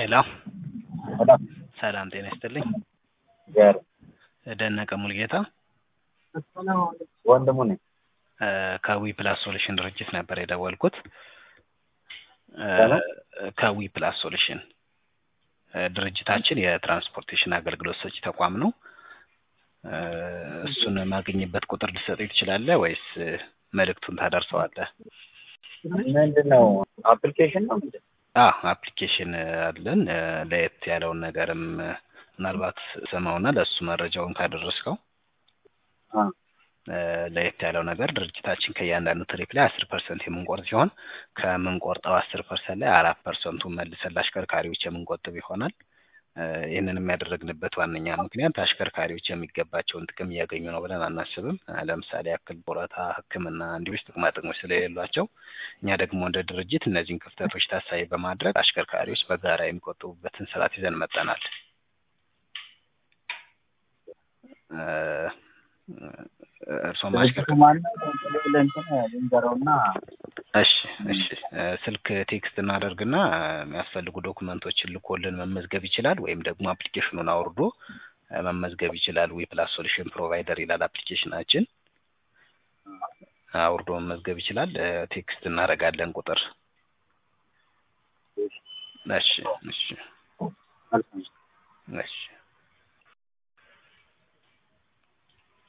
ሄሎ ሰላም ሰላም ጤና ይስጥልኝ። ጋር ደነቀ ሙልጌታ ወንድሙ ነኝ። እ ከዊ ፕላስ ሶሉሽን ድርጅት ነበር የደወልኩት። እ ከምን? ከዊ ፕላስ ሶሉሽን እ ድርጅታችን የትራንስፖርቴሽን አገልግሎት ሰጪ ተቋም ነው። እ እሱን ማግኘበት ቁጥር ልትሰጠኝ ትችላለህ ወይስ እ መልእክቱን ታደርሰዋለህ? ምንድን ነው አፕሊኬሽን ነው ምንድን ነው? አ አፕሊኬሽን አለን እ ለየት ያለውን ነገርም እ ምናልባት ስማውና ለእሱ መረጃውን ካደረስከው አ እ ለየት ያለው ነገር ድርጅታችን ከእያንዳንዱ ትሪፕ ላይ አስር ፐርሰንት የምንቆርጥ ሲሆን ከምንቆርጠው አስር ፐርሰንት ላይ አራት ፐርሰንቱን መልሰን ለአሽከርካሪዎች የምንቆጥብ ይሆናል። እ ይህንንም ያደረግንበት ዋነኛ ምክንያት አሽከርካሪዎች የሚገባቸውን ጥቅም እያገኙ ነው ብለን አናስብም። እ ለምሳሌ ያክል ጡረታ፣ ሕክምና እንዲሁም ጥቅማ ጥቅሞች ስለሌሏቸው እኛ ደግሞ እንደ ድርጅት እነዚህን ክፍተቶች ታሳቢ በማድረግ አሽከርካሪዎች በጋራ የሚቆጥቡበትን ስርዓት ይዘን መጠናል። እ እርሶም ድርጅቱ አሽከርካሪ ማነው? ለእንትን ልንገረውና እሺ እሺ እ ስልክ ቴክስት እናደርግና እ የሚያስፈልጉ ዶክመንቶችን ልኮልን መመዝገብ ይችላል። ወይም ደግሞ አፕሊኬሽኑን አውርዶ እ መመዝገብ ይችላል። ዊ ፕላስ ሶሉሽን ፕሮቫይደር ይላል አፕሊኬሽናችን። አውርዶ መመዝገብ ይችላል። እ ቴክስት እናደርጋለን ቁጥር። እሺ እሺ መልካም እሺ